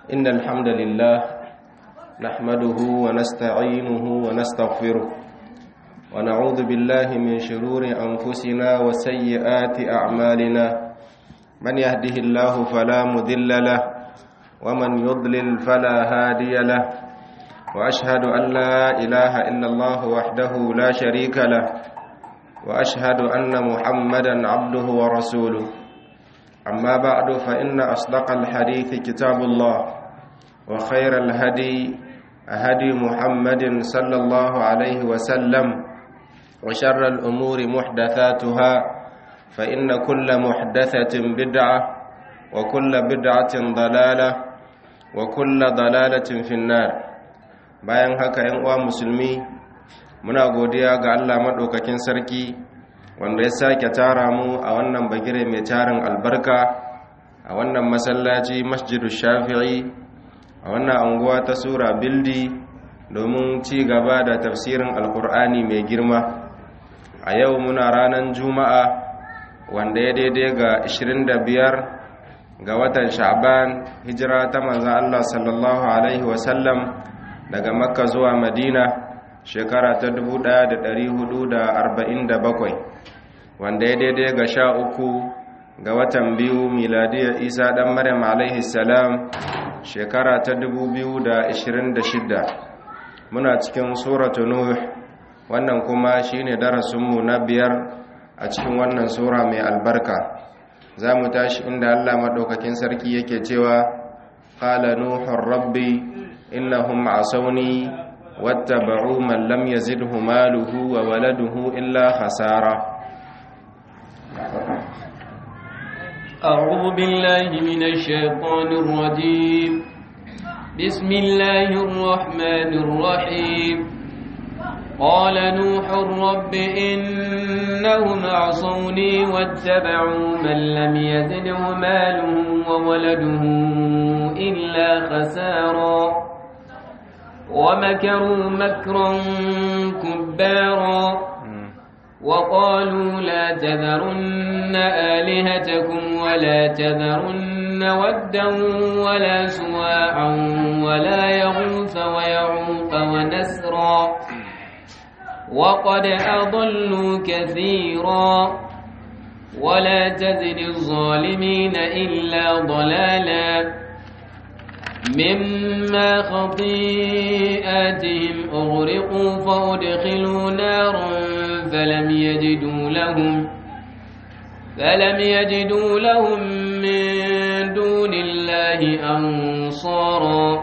إن الحمد لله نحمده ونستعينه ونستغفره ونعوذ بالله من شرور أنفسنا وسيئات أعمالنا من يهده الله فلا مذل له ومن يضلل فلا هادي له وأشهد أن لا إله إلا الله وحده لا شريك له وأشهد أن محمدا عبده ورسوله أما بعد فإن أصدق الحديث كتاب الله وخير الهدي هدي محمد صلى الله عليه وسلم وشر الأمور محدثاتها فإن كل محدثة بدعة وكل بدعة ضلالة وكل ضلالة في النار bayan haka ‘yan uwa musulmi muna godiya ga Allah maɗaukakin sarki wanda ya sake tara mu a wannan bagire mai tarin albarka a wannan masallaci masjidu shafi'i a wannan anguwa ta sura bildi domin ci gaba da tafsirin alkur'ani mai girma a yau muna ranar juma'a wanda ya daidai ga 25 ga watan sha'ban hijira ta manzan Allah sallallahu alaihi wasallam daga makka zuwa madina shekara ta 1447 wanda ya daidai ga sha uku ga watan biyu miladiyar isa dan maryam alaihi salam shekara ta 2026 muna cikin suratu nuh wannan kuma shine darasinmu na biyar a cikin wannan sura mai albarka za mu tashi inda allah maɗaukakin sarki yake cewa ƙala nuhun rabbi innahum asawni wattaba'u man lam yazidhu maluhu wa waladuhu illa khasara أعوذ بالله من الشيطان الرجيم بسم الله الرحمن الرحيم قال نوح رب إنهم عصوني واتبعوا من لم يزده ماله وولده إلا خسارا ومكروا مكرا كبارا وقالوا لا تذرن آلهتكم ولا تذرن ودا ولا سواعا ولا يغوث ويعوق ونسرا وقد أضلوا كثيرا ولا تزد الظالمين إلا ضلالا مما خطيئاتهم أغرقوا فأدخلوا نارا فلم يجدوا لهم فلم يجدوا لهم من دون الله أنصارا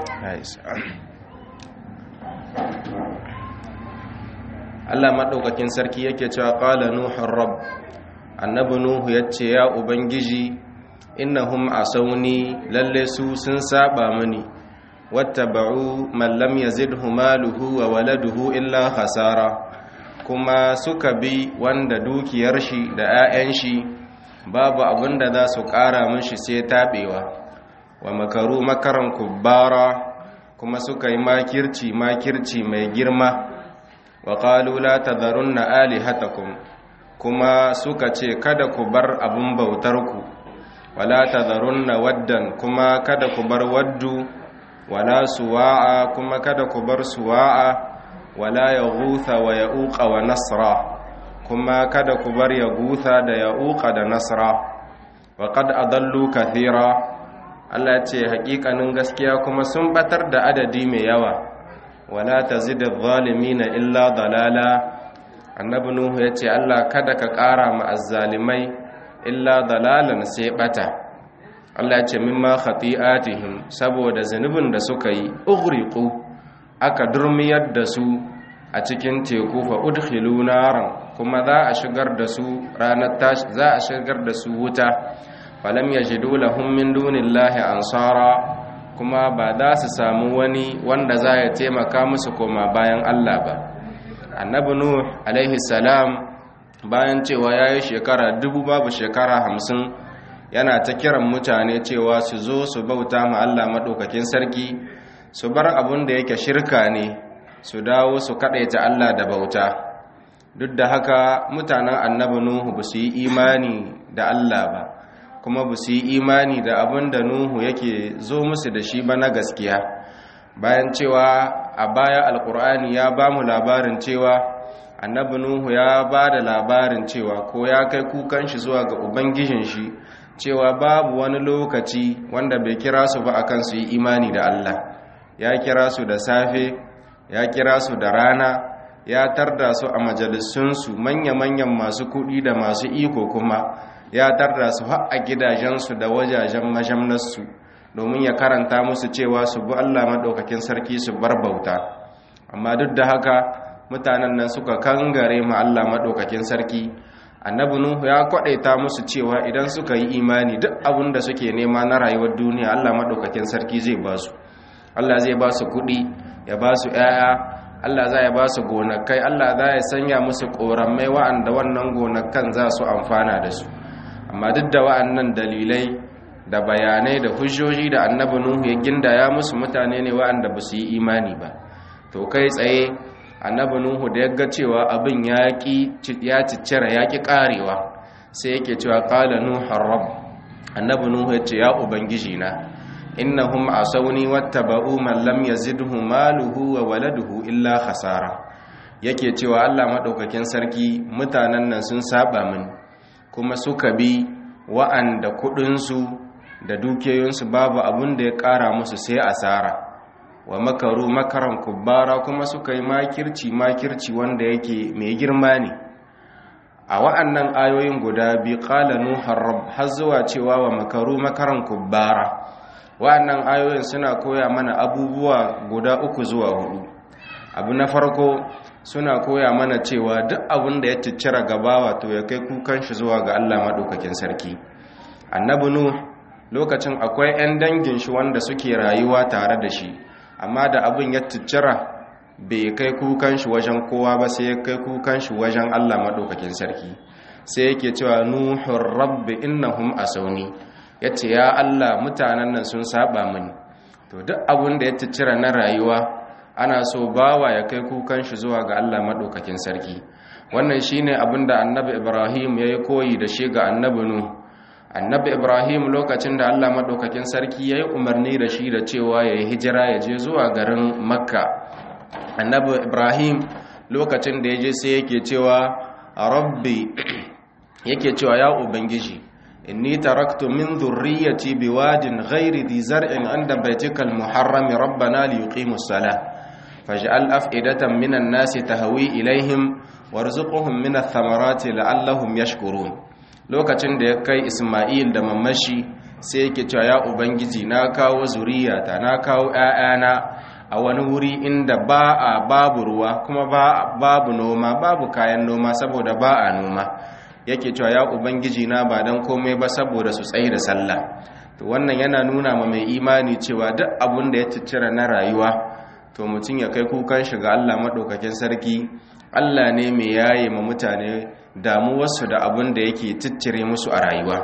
Allah maɗaukakin sarki yake cewa ƙala Nuhun Rab, annabi Nuhu ya ce, Ya Ubangiji, innahum asawni lalle su sun saba mini, wata ba'u mallam ya zidhu maluhu wa waladuhu illa hasara, kuma suka bi wanda dukiyar shi da ‘ya'yan shi babu abin da za su ƙara mishi sai taɓewa, wa makaru makaran kubbara kuma suka yi makirci makirci mai girma. wa qalu la tadharunna alihatakum kuma suka ce kada ku bar abun bautarku wala tadharunna waddan kuma kada ku bar waddu wala suwa'a kuma kada ku bar suwa'a wala yaghutha wa ya'uqa wa nasra kuma kada ku bar yaghutha da ya'uqa da nasra wa qad adallu kathira Allah ce haƙiƙanin gaskiya kuma sun batar da adadi mai yawa wala ta zida zalimina illa dalala annabi nuhu ya ce allah kada ka ƙara ma azzalimai illa dalalan sai bata allah ya ce mimma khati'atihim saboda zunubin da suka yi ughriqu aka durmiyar da su a cikin teku fa udkhilu naran kuma za a shigar da su ranar tashi za a shigar da su wuta falam yajidu lahum min dunillahi ansara kuma ba za su samu wani wanda za ya taimaka musu koma bayan Allah ba annabi nuh alaihi salam bayan cewa ya yi shekara dubu babu shekara hamsin yana ta kiran mutane cewa su zo su bauta ma Allah maɗaukakin sarki su bar abin da yake shirka ne su dawo su kaɗaita Allah da bauta duk da haka mutanen annabi nuhu ba su yi imani da Allah ba kuma ba su yi imani da abin da nuhu yake zo musu da shi ba na gaskiya bayan cewa a baya alkur'ani ya ba mu labarin cewa annabi nuhu ya ba da labarin cewa ko ya kai kukan shi zuwa ga ubangijin shi cewa babu wani lokaci wanda bai kira su ba akan su yi imani da Allah ya kira su da safe ya kira su da rana ya tarda su a majalisunsu manya-manyan masu kuɗi da masu iko kuma ya tarda su har a gidajensu da wajajen majamnarsu domin ya karanta musu cewa su bi Allah maɗaukakin sarki su bar bauta amma duk da haka mutanen nan suka kangare ma Allah maɗaukakin sarki annabi nuhu ya kwadaita musu cewa idan suka yi imani duk abin da suke nema na rayuwar duniya Allah maɗaukakin sarki zai ba su Allah zai ba su kuɗi ya ba su ‘ya'ya Allah za ya ba su gonakai Allah za ya sanya musu ƙoramai wa'anda wannan gonakan za su amfana da su amma duk da wa'annan dalilai da bayanai da hujjoji da annabi nuhu ya gindaya musu mutane ne wa'anda ba su yi imani ba to kai tsaye annabi nuhu da ya ga cewa abin ya ciccira ya ƙi ƙarewa sai yake cewa ƙala nuhun rabb annabi nuhu ya ce ya ubangiji na innahum asawni wattaba'u man lam yazidhu maluhu wa waladuhu illa khasara yake cewa Allah madaukakin sarki mutanen nan sun saba min kuma suka bi wa'anda kudin su da dukiyoyinsu babu abun da ya kara musu sai asara wa makaru makaran kubbara kuma suka yi makirci makirci wanda yake mai girma ne a wa'annan ayoyin guda bi qala nuhar rabb har zuwa cewa wa makaru makaran kubbara wa'annan ayoyin suna koya mana abubuwa guda uku zuwa hudu abu na farko suna koya mana cewa duk abin da ya ciccira gabawa to ya kai kukan shi zuwa ga Allah madaukakin sarki annabi nuh lokacin akwai 'yan dangin shi wanda suke rayuwa tare da shi amma da abin ya ciccira bai kai kukan shi wajen kowa ba sai ya kai kukan shi wajen Allah madaukakin sarki sai yake cewa nuhur rabbi innahum asawni ya ce ya Allah mutanen nan sun saba mini to duk abin da ya ciccira na rayuwa ana so bawa ya kai kukan shi zuwa ga Allah maɗaukakin sarki wannan shine abin da annabi ibrahim ya yi koyi da shi ga annabi nu annabi ibrahim lokacin da Allah maɗaukakin sarki ya yi umarni da shi da cewa ya yi hijira ya je zuwa garin makka annabi ibrahim lokacin da ya je sai yake cewa rabbi yake cewa ya ubangiji inni taraktu min dhurriyyati biwadin ghairi dhi zar'in 'inda baytikal muharram rabbana liyuqimus salah faj'al af'idatan minan nasi tahwi ilaihim warzuqhum minath thamarati la'allahum yashkurun lokacin da ya kai Isma'il da mamashi sai yake cewa ya ubangiji na kawo zuriyata na kawo ƴaƴana a wani wuri inda ba a babu ruwa kuma babu noma babu kayan noma saboda ba a noma yake cewa ya ubangiji na ba dan komai ba saboda su tsaye da sallah to wannan yana nuna ma mai imani cewa duk abun da ya ciccira na rayuwa to mutum ya kai kukan shi ga Allah madaukakin sarki Allah ne mai yaye ma mutane damuwarsu da abun da yake ciccire musu a rayuwa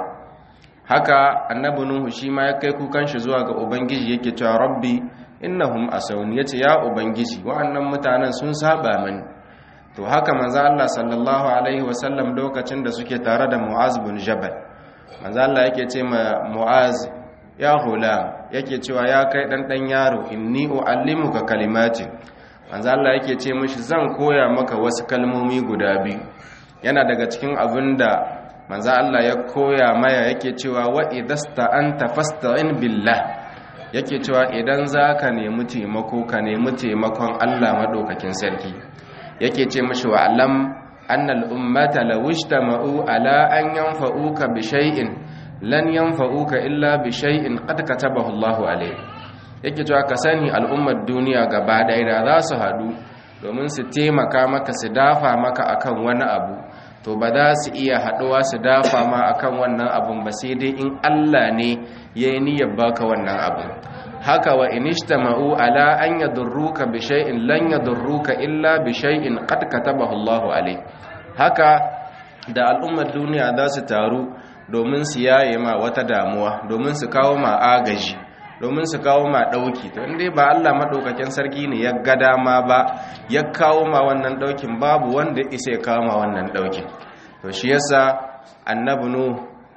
haka annabi nuhu shi ma ya kai kukan shi zuwa ga ubangiji yake cewa rabbi innahum asawni yace ya ubangiji wa'annan mutanen sun saba mani to haka manzo Allah sallallahu alaihi wasallam lokacin da suke tare da Mu'az bin Jabal manzo Allah yake ce ma Mu'az ya hulam yake cewa ya kai dan dan yaro inni uallimuka kalimati manzo Allah yake ce mishi zan koya maka wasu kalmomi guda biyu yana daga cikin abinda manzo Allah ya koya maya yake cewa wa idasta anta fasta'in billah yake cewa idan zaka nemi taimako ka nemi taimakon Allah madaukakin sarki yake ce mashi wa alam annal ummata law ijtama'u ala an yanfa'uka bi shay'in lan yanfa'uka illa bi shay'in qad katabahu Allahu alayk yake cewa ka sani al'ummar duniya gaba ɗaya da za su haɗu domin su taimaka maka su dafa maka akan wani abu to ba za su iya haɗuwa su dafa ma akan wannan abun ba sai dai in Allah ne ya yi niyyar baka wannan abu haka wa inishtama'u ala an yadurruka bi shay'in lan yadurruka illa bi shay'in qad katabahu Allahu alayk haka da al'ummar duniya za su taru domin su yaye ma wata damuwa domin su kawo ma agaji domin su kawo ma dauki to inda ba Allah madaukakin sarki ne ya ga dama ba ya kawo ma wannan daukin babu wanda isa ya kawo ma wannan daukin to shi yasa annabi nu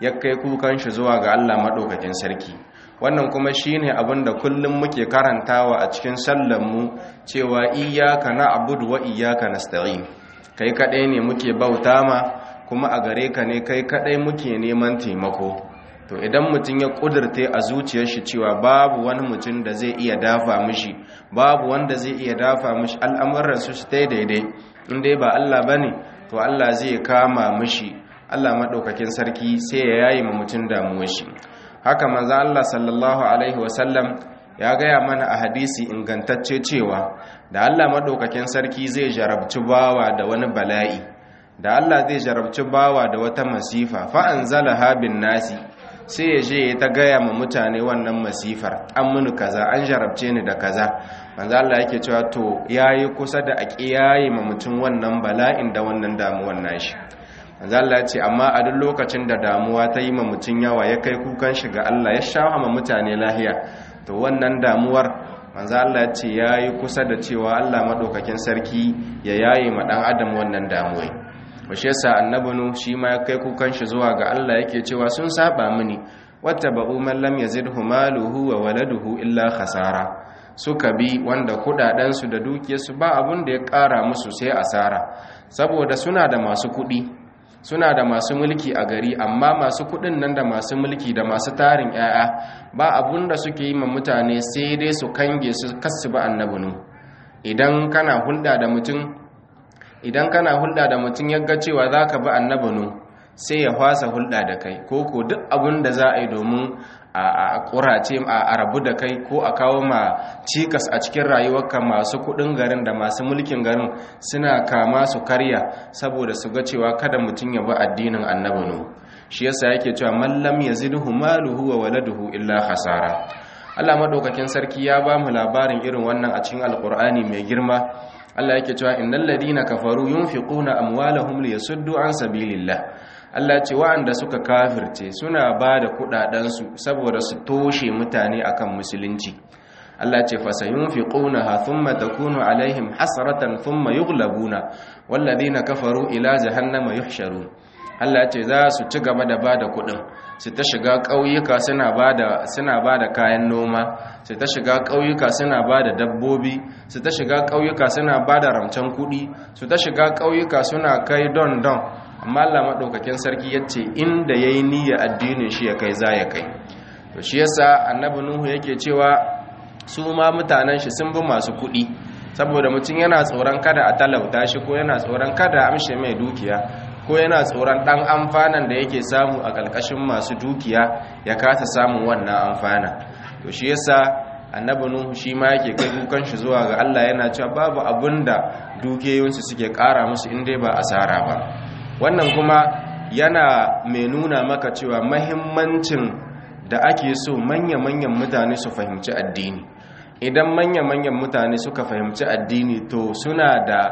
ya kai kukan shi zuwa ga Allah maɗaukakin sarki wannan kuma shine abin da kullum muke karantawa a cikin sallanmu cewa iyyaka na'budu wa iyyaka nasta'in kai kadai ne muke bauta ma kuma a gare ka ne kai kadai muke neman taimako to idan mutum ya kudurte a zuciyar shi cewa babu wani mutum da zai iya dafa mishi babu wanda zai iya dafa mishi al'amuran su su daidai in dai ba Allah bane to Allah zai kama mishi Allah madaukakin sarki sai ya yayi ma mutum damuwar shi haka manzo Allah sallallahu alaihi wasallam ya gaya mana a hadisi ingantacce cewa da Allah madaukakin sarki zai jarabci bawa da wani bala'i da Allah zai jarabci bawa da wata masifa fa anzalaha bin nasi sai ya je ya ta gaya ma mutane wannan masifar an muni kaza an jarabce ni da kaza manzo Allah yake cewa to yayi kusa da a kiyaye ma mutum wannan bala'in da wannan damuwar nashi manzo Allah ya ce amma a duk lokacin da damuwa ta yi ma mutum yawa ya kai kukan shi ga Allah ya shafa ma mutane lahiya to wannan damuwar manzo Allah ya ce yayi kusa da cewa Allah madaukakin sarki ya yaye ma dan adam wannan damuwai washe yasa annabinu shi ma ya kai kukan shi zuwa ga Allah yake cewa sun saba mini wattaba'u man lam yazidhu maluhu wa waladuhu illa khasara suka bi wanda kudaden su da dukiyarsu ba abun da ya kara musu sai asara saboda suna da masu kudi suna da masu mulki a gari amma masu kudin nan da masu mulki da masu tarin yaya ba abun da suke yi ma mutane sai dai su kange su kasu ba annabinu idan kana hulɗa da mutum idan kana hulɗa da mutum ya ga cewa za ka bi annabinu sai ya fasa hulɗa da kai ko ko duk abin da za a yi domin a ƙurace a rabu da kai ko a kawo ma cikas a cikin rayuwarka masu kuɗin garin da masu mulkin garin suna kama su karya saboda su ga cewa kada mutum ya bi addinin annabinu shi yasa yake cewa mallam yazidhu maluhu wa waladuhu illa hasara Allah madaukakin sarki ya ba mu labarin irin wannan a cikin alkur'ani mai girma Allah yake cewa innal ladina kafaru yunfiquna amwalahum liyasuddu an sabilillah Allah ce wa'anda suka kafirce suna bada kudaden su saboda su toshe mutane akan musulunci Allah ce fasayunfiqunaha thumma takunu alaihim hasratan thumma yughlabuna walladhina kafaru ila jahannama yuhsharun Allah ce za su ci gaba da bada kudin su ta shiga ƙauyuka suna bada suna bada kayan noma su ta shiga ƙauyuka suna bada dabbobi su ta shiga ƙauyuka suna bada ramcen kudi su ta shiga ƙauyuka suna kai don don amma Allah madaukakin sarki yace inda yayi niyya addinin shi ya kai za ya kai to shi yasa annabi nuhu yake cewa su ma mutanen shi sun bi masu kudi saboda mutum yana tsoron kada a talauta shi ko yana tsoron kada a amshe mai dukiya ko yana tsoron ɗan amfanan da yake samu a ƙarƙashin masu dukiya ya kasa samun wannan amfana to shi yasa annabi nuhu shi ma yake kai kukan shi zuwa ga Allah yana cewa babu abun da dukiyoyinsu suke ƙara musu in dai ba asara ba wannan kuma yana mai nuna maka cewa mahimmancin da ake so manya-manyan mutane su fahimci addini idan manya-manyan mutane suka fahimci addini to suna da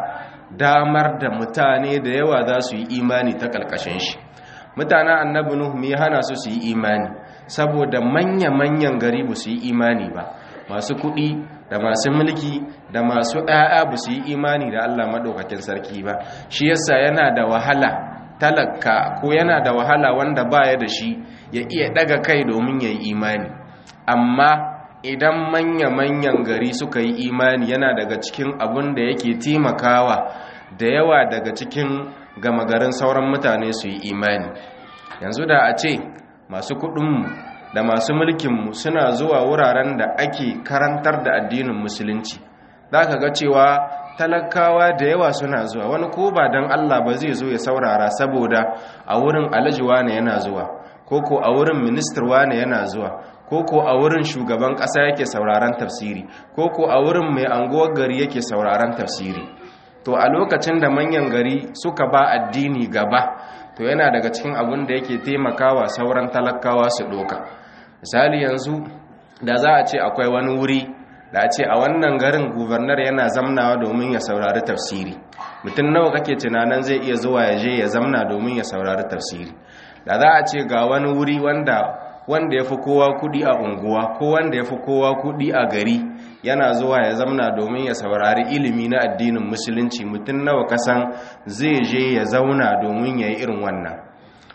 damar da mutane da yawa za su yi imani ta ƙalƙashin shi mutanen annabi nuhu mai hana su su yi imani saboda manya-manyan gari ba su yi imani ba masu kuɗi da masu mulki da masu ɗaya ba su yi imani da allah maɗaukakin sarki ba shi yasa yana da wahala talaka ko yana da wahala wanda baya da shi ya iya ɗaga kai domin ya yi imani amma idan manya-manyan gari suka yi imani yana daga cikin abin da yake taimakawa da yawa daga cikin gama garin sauran mutane su yi imani yanzu da a ce masu kudinmu da masu mulkinmu suna zuwa wuraren da ake karantar da addinin musulunci za ka ga cewa talakawa da yawa suna zuwa wani ko ba don allah ba zai zo ya saurara saboda a wurin alajiwa ne yana zuwa ko ko a wurin ministar wane yana zuwa ko ko a wurin shugaban ƙasa yake sauraron tafsiri ko ko a wurin mai anguwar gari yake sauraron tafsiri to a lokacin da manyan gari suka ba addini gaba to yana daga cikin abin da yake taimakawa sauran talakawa su doka misali yanzu da za a ce akwai wani wuri da a ce a wannan garin gubernar yana zamnawa domin ya saurari tafsiri mutum nawa kake tunanin zai iya zuwa ya je ya zamna domin ya saurari tafsiri da za a ce ga wani wuri wanda wanda ya fi kowa kudi a unguwa ko wanda ya fi kowa kudi a gari yana zuwa ya zamna domin ya saurari ilimi na addinin musulunci mutum nawa kasan zai je ya zauna domin ya yi irin wannan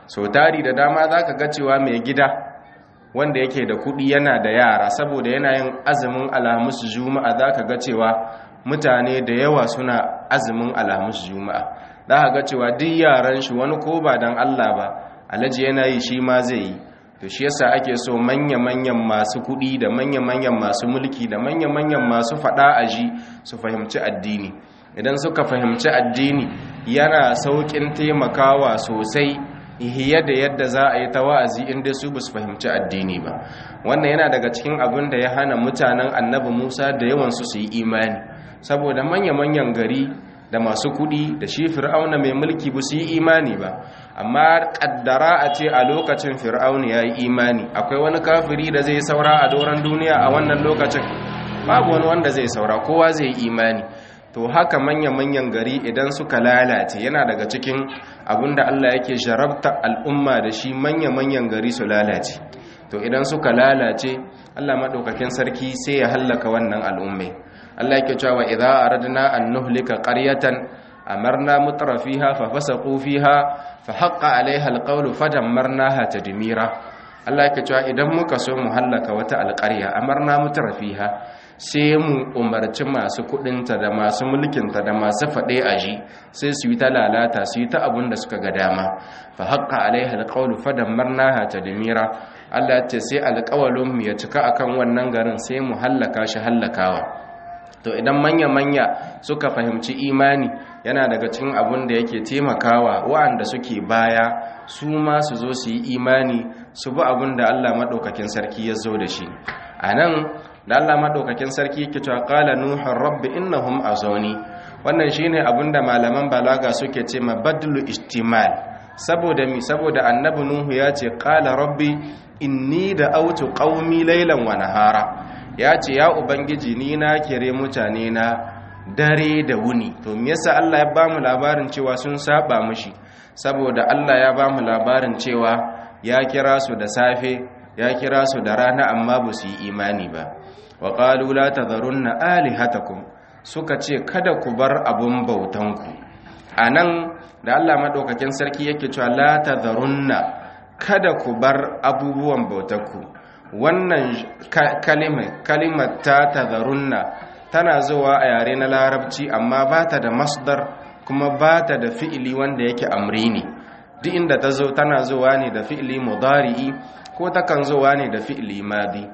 so tari da dama za ka ga cewa mai gida wanda yake da kuɗi yana da yara saboda yana yin azumin alhamis juma'a za ka ga cewa mutane da yawa suna azumin alhamis juma'a za ka ga cewa duk yaran shi wani ko ba don allah ba alhaji yana yi shi ma zai yi to shi yasa ake so manya-manyan masu kuɗi da manya-manyan masu mulki da manya-manyan masu faɗa aji su fahimci addini idan suka fahimci addini yana sauƙin taimakawa sosai hiya da yadda za a yi ta wa'azi inda su ba su fahimci addini ba wannan yana daga cikin abin da ya hana mutanen annabi musa da yawansu su yi imani saboda manya-manyan gari da masu kudi da shi fir'auna mai mulki ba su yi imani ba amma kaddara a ce a lokacin fir'auna ya yi imani akwai wani kafiri da zai saura a doron duniya a wannan lokacin babu wani wanda zai saura kowa zai yi imani to haka manya-manyan gari idan suka lalace yana daga cikin abinda Allah yake jarabta al'umma da shi manya-manyan gari su lalace to idan suka lalace Allah maɗaukakin sarki sai ya hallaka wannan al'ummai Allah yake cewa idza aradna an nuhlika qaryatan amarna mutrafiha fa fasaqu fiha fa haqqa alaiha alqawlu fadammarnaha tadmira Allah yake cewa idan muka so mu hallaka wata alƙarya amarna mutrafiha sai mu umarci masu kudinta da masu mulkinta da masu faɗe aji sai su yi ta lalata su yi ta abin da suka ga dama fa haqqa alaiha alqawlu fadammarnaha tadmira Allah ce sai alƙawalin mu ya cika akan wannan garin sai mu hallaka shi hallakawa to idan manya-manya suka fahimci imani yana daga cikin abin da yake taimakawa wa'anda suke baya su ma su zo su yi imani su bi abin da Allah maɗaukakin sarki ya zo da shi a nan da Allah maɗaukakin sarki yake cewa qala nuhun rabbi innahum azawni wannan shine abin da malaman balaga suke ce ma badlu istimal saboda mi saboda annabi nuhu ya ce qala rabbi inni da autu qaumi laylan wa nahara ya ce ya ubangiji ni na kire mutane na dare da wuni to me yasa Allah ya bamu labarin cewa sun saba mishi saboda Allah ya bamu labarin cewa ya kira su da safe ya kira su da rana amma ba su yi imani ba wa qalu la tadharunna alihatakum suka ce kada ku bar abun bautanku anan da Allah madaukakin sarki yake cewa la tadharunna kada ku bar abubuwan bautanku wannan kalimar ta tazarunna tana zuwa a yare na larabci amma ba ta da masdar kuma ba ta da fi'ili wanda yake amri ne duk inda ta zo tana zuwa ne da fi'ili mudari'i ko takan zuwa ne da fi'ili madi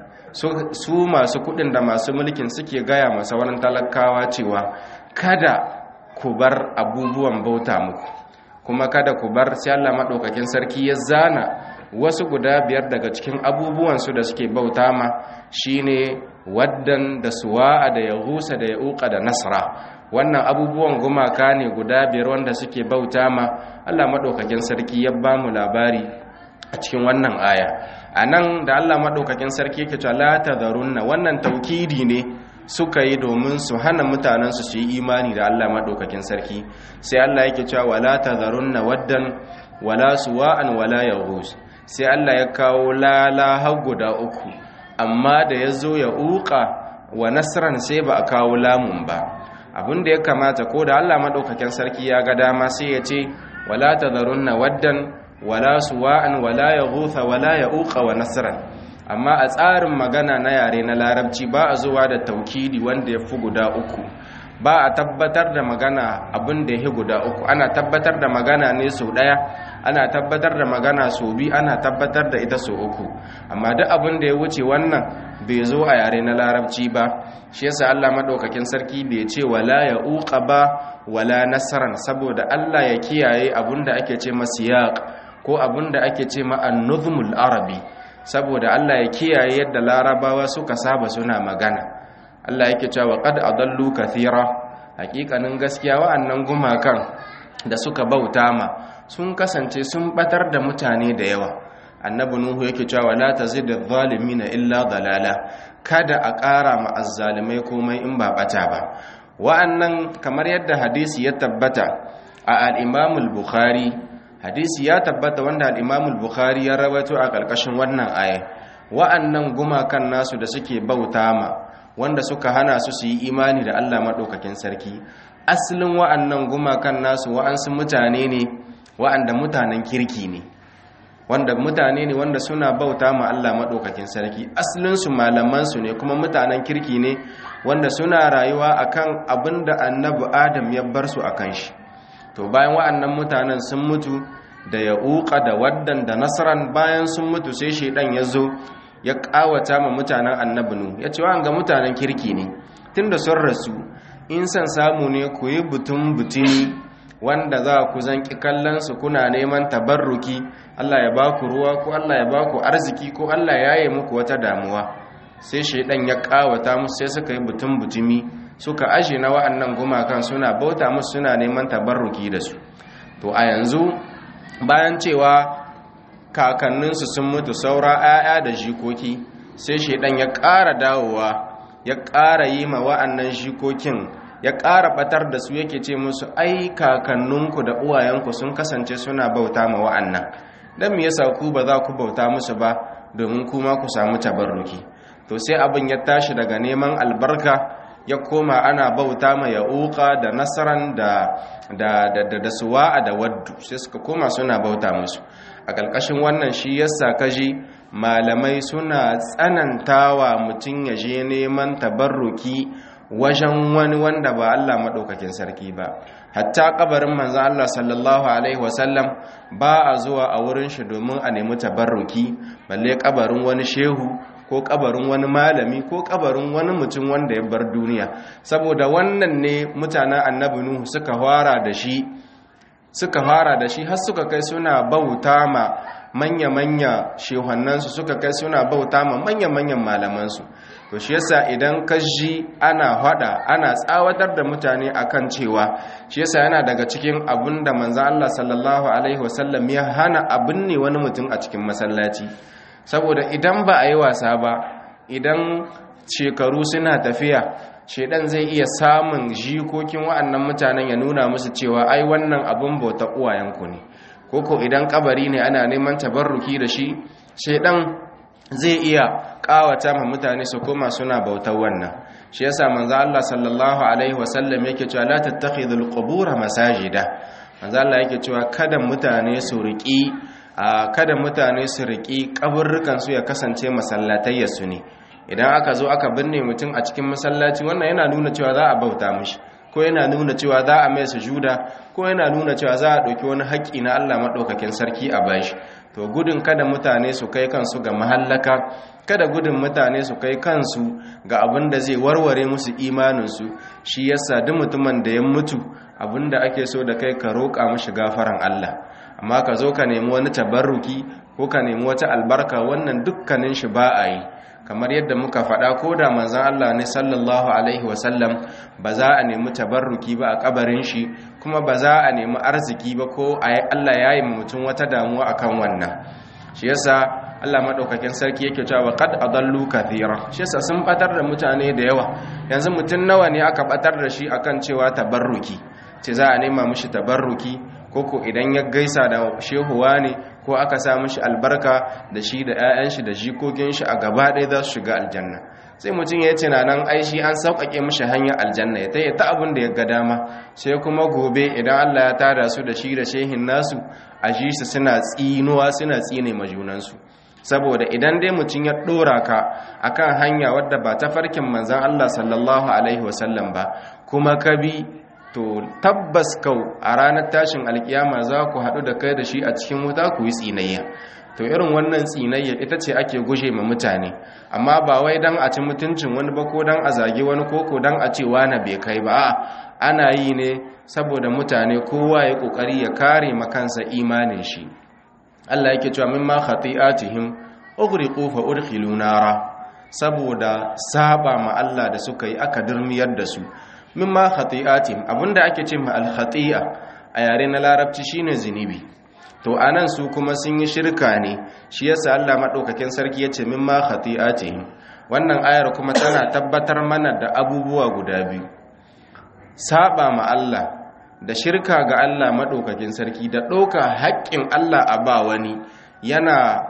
su masu kudin da masu mulkin suke gaya masa wani talakawa cewa kada ku bar abubuwan bauta muku kuma kada ku bar sai Allah maɗaukakin sarki ya zana wasu guda biyar daga cikin abubuwansu da suke bauta ma shine waddan da suwa'a da ya husa da ya uka da nasra wannan abubuwan gumaka ne guda biyar wanda suke bauta ma Allah maɗaukakin sarki ya ba mu labari a cikin wannan aya a nan da Allah maɗaukakin sarki yake cewa la tadharunna wannan taukidi ne suka yi domin su hana mutanensu su yi imani da Allah maɗaukakin sarki sai Allah yake cewa wala tadharunna waddan wala suwa'an wala yaghus sai Allah ya kawo lala har guda uku amma da ya zo ya uka wa nasran sai ba a kawo lamun ba abin da ya kamata ko da Allah maɗaukakin sarki ya ga dama sai ya ce wala tadharunna waddan wala suwa'an wala yaghutha wala yauqa wa nasran amma a tsarin magana na yare na larabci ba a zuwa da taukidi wanda ya fi guda uku ba a tabbatar da magana abin da ya guda uku ana tabbatar da magana ne sau ɗaya ana tabbatar da magana sau biyu ana tabbatar da ita sau uku amma duk abin da ya wuce wannan bai zo a yare na larabci ba shi yasa Allah madaukakin sarki bai ce wala ya uqa ba wala nasaran saboda Allah ya kiyaye abin da ake ce masiyaq ko abin da ake ce ma an-nuzmul arabi saboda Allah ya kiyaye yadda larabawa suka saba suna magana Allah yake cewa qad adallu kathira hakikanin gaskiya wa'annan gumakan da suka bauta ma sun kasance sun batar da mutane da yawa annabi nuhu yake cewa la tazidu na illa dalala kada a ƙara ma azzalimai komai in ba bata ba wa'annan kamar yadda hadisi ya tabbata a al-imam al-bukhari hadisi ya tabbata wanda al-imam al-bukhari ya rawaito a ƙarƙashin wannan aya wa'annan gumakan nasu da suke bauta ma wanda suka hana su su yi imani da Allah maɗaukakin sarki asalin wa'annan gumakan nasu wa'ansu mutane ne wa'anda mutanen kirki ne wanda mutane ne wanda suna bauta ma Allah maɗaukakin sarki asalinsu malamansu ne kuma mutanen kirki ne wanda suna rayuwa akan abin da annabi adam ya bar su akan shi to bayan wa'annan mutanen sun mutu da ya uka da waddan da nasaran bayan sun mutu sai shaidan ya zo ya kawata ma mutanen annabi nu ya ce wa ga mutanen kirki ne tunda sun rasu in san samu ne ku yi butun butuni wanda za ku zanki kallon su kuna neman tabarruki Allah ya ba ku ruwa ko Allah ya ba ku arziki ko Allah ya yi muku wata damuwa sai shaidan ya kawata musu sai suka yi butun butumi suka ashe na wa'annan gumakan suna bauta musu suna neman tabarruki da su to a yanzu bayan cewa kakanninsu sun mutu saura 'ya'ya da jikoki sai shaidan ya ƙara dawowa ya ƙara yi ma wa'annan jikokin ya ƙara batar da su yake ce musu ai kakanninku da uwayenku sun kasance suna bauta ma wa'annan don me yasa ku ba za ku bauta musu ba domin kuma ku samu tabarruki to sai abin ya tashi daga neman albarka ya koma ana bauta ma ya'uqa da nasaran da da da da, da suwa'a da waddu sai suka koma suna bauta musu a ƙarƙashin wannan shi yasa kaji malamai suna tsanantawa mutum ya je neman tabarruki wajen wani wanda ba Allah maɗaukakin sarki ba hatta kabarin manzo Allah sallallahu alaihi wasallam ba a zuwa a wurin shi domin a nemi tabarruki balle kabarin wani shehu ko kabarin wani malami ko kabarin wani mutum wanda ya bar duniya saboda wannan ne mutanen annabi nuhu suka fara da shi suka fara da shi har suka kai suna bauta ma manya-manya shehannansu suka kai suna bauta ma manya-manyan malamansu to shi yasa idan ka ji ana hada ana tsawatar da mutane akan cewa shi yasa yana daga cikin abin da manzan Allah sallallahu alaihi wasallam ya hana abin ne wani mutum a cikin masallaci saboda idan ba a yi wasa ba idan shekaru suna tafiya shedan zai iya samun jikokin wa'annan mutanen ya nuna musu cewa ai wannan abin bauta uwayenku ne koko idan kabari ne ana neman tabarruki da shi shedan zai iya kawata ma mutane su koma suna bautar wannan shi yasa manzo Allah sallallahu alaihi wasallam yake cewa la tattakhidul qubur masajida manzo Allah yake cewa kada mutane su riki kada mutane su riki kaburrukan su ya kasance masallatayya su ne idan aka zo aka binne mutum a cikin masallaci wannan yana nuna cewa za a bauta mishi ko yana nuna cewa za a mai sujuda ko yana nuna cewa za a ɗauki wani haƙƙi na Allah maɗaukakin sarki a bashi to gudun kada mutane su kai kansu ga mahallaka kada gudun mutane su kai kansu ga abin da zai warware musu imaninsu shi yasa duk mutumin da ya mutu abin da ake so da kai ka roƙa mishi gafaran Allah amma ka zo ka nemi wani tabarruki ko ka nemi wata albarka wannan dukkanin shi ba a yi kamar yadda muka faɗa ko da manzan Allah ne sallallahu alaihi wasallam ba za a nemi tabarruki ba a kabarin shi kuma ba za a nemi arziki ba ko Allah ya yi mutum wata damuwa akan wannan shi yasa Allah madaukakin sarki yake cewa qad adallu kathira shi yasa sun batar da mutane da yawa yanzu mutum nawa ne aka batar da shi akan cewa tabarruki ce za a nema mishi tabarruki koko idan ya gaisa da shehuwa ne ko aka sa mishi albarka da shi da 'ya'yan shi da jikokin shi a gaba ɗaya za su shiga aljanna sai mutum ya ce nan ai shi an sauƙaƙe mishi hanyar aljanna ya taya ta abin da ya ga dama sai kuma gobe idan Allah ya tada su da shi da shehin nasu a ji su suna tsinuwa suna tsine ma junansu saboda idan dai mutum ya ɗora ka akan hanya wadda ba ta farkin manzan Allah sallallahu alaihi wasallam ba kuma ka bi to tabbas kau a ranar tashin alkiyama za ku haɗu da kai da shi a cikin wuta ku yi tsinayya to irin wannan tsinayya ita ce ake guje ma mutane amma ba wai dan a ci mutuncin wani ba ko dan a zage wani koko dan a ce wani bai kai ba ana yi ne saboda mutane kowa ya kokari ya kare makansa imanin shi Allah yake cewa mimma khati'atihim ughriqu fa udkhilu nara saboda saba ma Allah da suka yi aka durmiyar da su mimma khati'atim abinda ake ce ma al-khati'a a yare na larabci shine zinubi to anan su kuma sun yi shirka ne shi yasa Allah madaukakin sarki yace mimma khati'atim wannan ayar kuma tana tabbatar mana da abubuwa guda biyu saba ma Allah da shirka ga Allah madaukakin sarki da ɗauka haƙƙin Allah a ba wani yana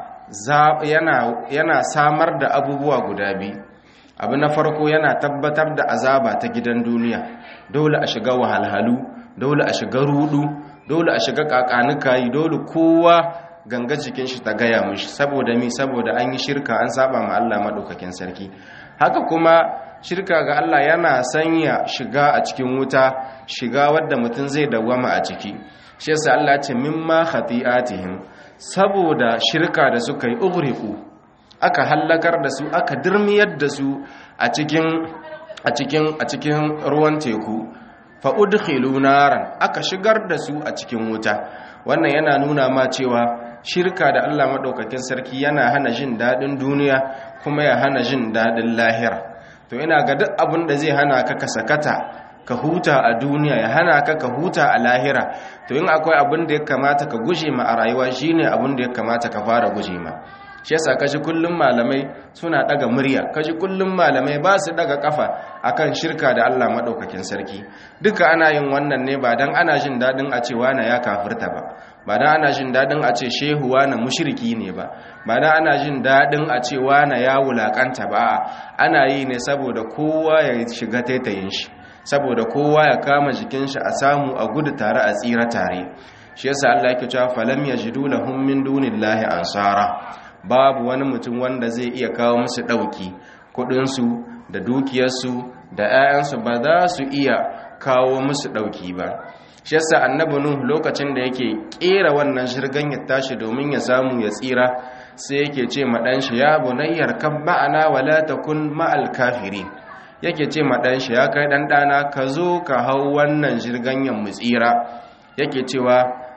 yana yana samar da abubuwa guda biyu abu na farko yana tabbatar da azaba ta gidan duniya dole a shiga wahalhalu dole a shiga rudu dole a shiga kakanukayi dole kowa ganga jikin shi ta gaya mishi saboda mi saboda an yi shirka an saba ma Allah madaukakin sarki haka kuma shirka ga Allah yana sanya shiga a cikin wuta shiga wadda mutum zai dawwama a ciki shi yasa Allah ce mimma khati'atihim saboda shirka da suka yi ughriqu aka hallakar da su aka dirmiyar da su a cikin a cikin a cikin ruwan teku fa udkhilu naran aka shigar da su a cikin wuta wannan yana nuna ma cewa shirka da Allah madaukakin sarki yana hana jin dadin duniya kuma ya hana jin dadin lahira to ina ga duk abin da zai hana ka ka sakata ka huta a duniya ya hana ka ka huta a lahira to in akwai abin da ya kamata ka guje ma a rayuwa shine abin da ya kamata ka fara guje ma shi yasa kaji kullum malamai suna daga murya kaji kullum malamai ba su daga kafa akan shirka da Allah madaukakin sarki duka ana yin wannan ne ba dan ana jin dadin a ce wani ya kafirta ba ba dan ana jin dadin a ce shehu wani mushriki ne ba ba dan ana jin dadin a ce wani ya wulakanta ba ana yi ne saboda kowa ya shiga taitayin shi saboda kowa ya kama jikin shi a samu a gudu tare a tsira tare shi yasa Allah yake cewa falam yajidu lahum min dunillahi ansara babu wani mutum wanda zai iya kawo musu ɗauki kudinsu da dukiyarsu da 'ya'yansu ba za su iya kawo musu ɗauki ba shi yasa annabi nuh lokacin da yake ƙera wannan shirgan ya tashi domin ya samu ya tsira sai yake ce ma ɗan shi ya bunayyar kan ma'ana wala takun ma'al kafiri yake ce ma ɗan shi ya kai ɗan ɗana ka zo ka hau wannan shirgan mu tsira yake cewa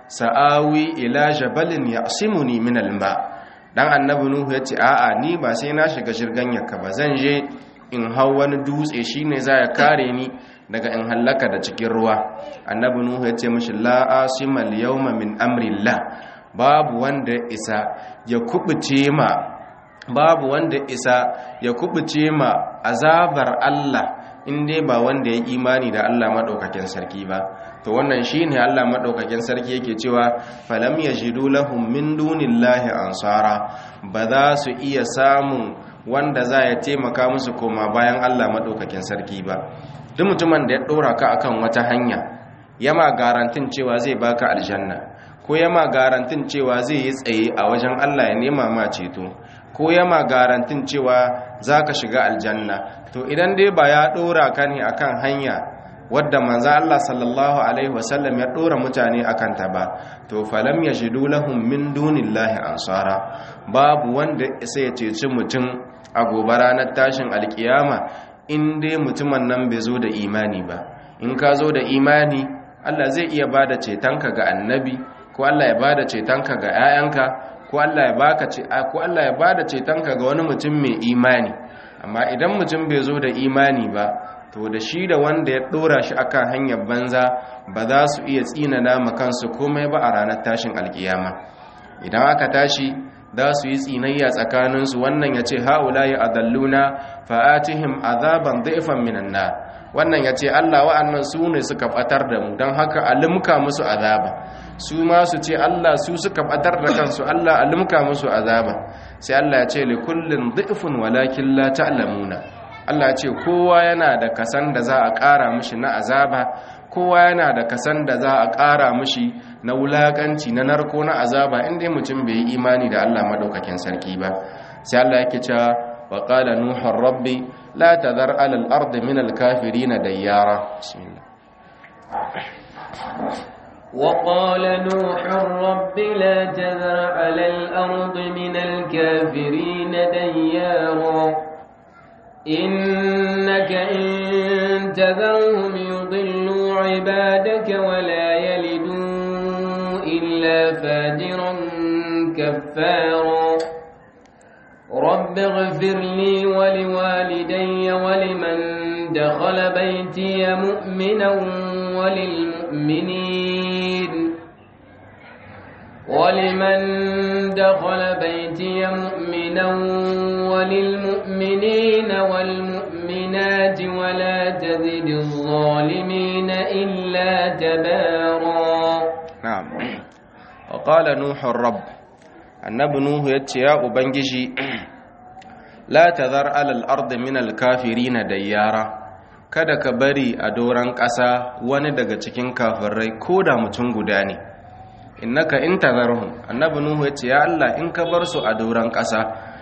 sa'awi ila jabalin ya'simuni min al-ma' dan annabi nuhu ya ce a'a ni ba sai na shiga shirgan yakka ba zan je in hau wani dutse shine za ya kare ni daga in hallaka da cikin ruwa annabi nuhu ya ce mishi la asima al-yawma min amrillah babu wanda isa ya kubuce ma babu wanda isa ya kubuce ma azabar Allah in dai ba wanda ya imani da Allah madaukakin sarki ba to wannan shine Allah madaukakin sarki yake cewa falam yajidu lahum min dunillahi ansara ba za su iya samun wanda za ya taimaka musu koma bayan Allah madaukakin sarki ba duk mutumin da ya dora ka akan wata hanya yama garantin cewa zai baka aljanna ko yama garantin cewa zai yi tsaye a wajen Allah ya nema ma ceto ko yama garantin cewa zaka shiga aljanna to idan dai ba ya dora ka ne akan hanya wadda manzo Allah sallallahu alaihi wasallam ya dora mutane akan ta ba to falam yajidu lahum min dunillahi ansara babu wanda sai ya ceci mutum a gobe ranar tashin alkiyama in dai mutumin nan bai zo da imani ba in ka zo da imani Allah zai iya bada cetonka ga annabi ko Allah ya bada cetonka ga 'ya'yanka ko Allah ya baka ko Allah ya bada cetonka ga wani mutum mai imani amma idan mutum bai zo da imani ba to da shi da wanda ya dora shi akan hanyar banza ba za su iya tsinana ma kansu komai ba a ranar tashin alkiyama idan aka tashi za su yi tsinayya tsakaninsu wannan ya ce ha'ula ya adalluna fa'atihim azaban daifan minan na wannan ya ce Allah wa'annan su ne suka batar da mu don haka alimka musu azaba su ma su ce Allah su suka batar da kansu Allah alimka musu azaba sai Allah ya ce li kullin daifun walakin la ta'lamuna Allah ce kowa yana da kasan da za a ƙara mishi na azaba kowa yana da kasan da za a ƙara mishi na wulaƙanci na narko na azaba inda mutum bai yi imani da Allah madaukakin sarki ba sai Allah yake cewa wa qala nuhu rabbi la tadhar ala al-ard min al-kafirin dayyara bismillah وقال نوح رب لا تذر على الأرض من الكافرين ديارا إنك إن تذرهم يضلوا عبادك ولا يلدوا إلا فاجرا كفارا رب اغفر لي ولوالدي ولمن دخل بيتي مؤمنا وللمؤمنين ولمن دخل بيتي مؤمنا وللمؤمنين والمؤمنات ولا تزد الظالمين إلا تبارا نعم وقال نوح الرب annabi nuhu ya ce ya ubangiji la tazar alal ardi min alkafirina dayyara kada ka bari a doran ƙasa wani daga cikin kafirai ko da mutum guda ne innaka in tazarhum annabi nuhu yace ya Allah in ka bar su a doran ƙasa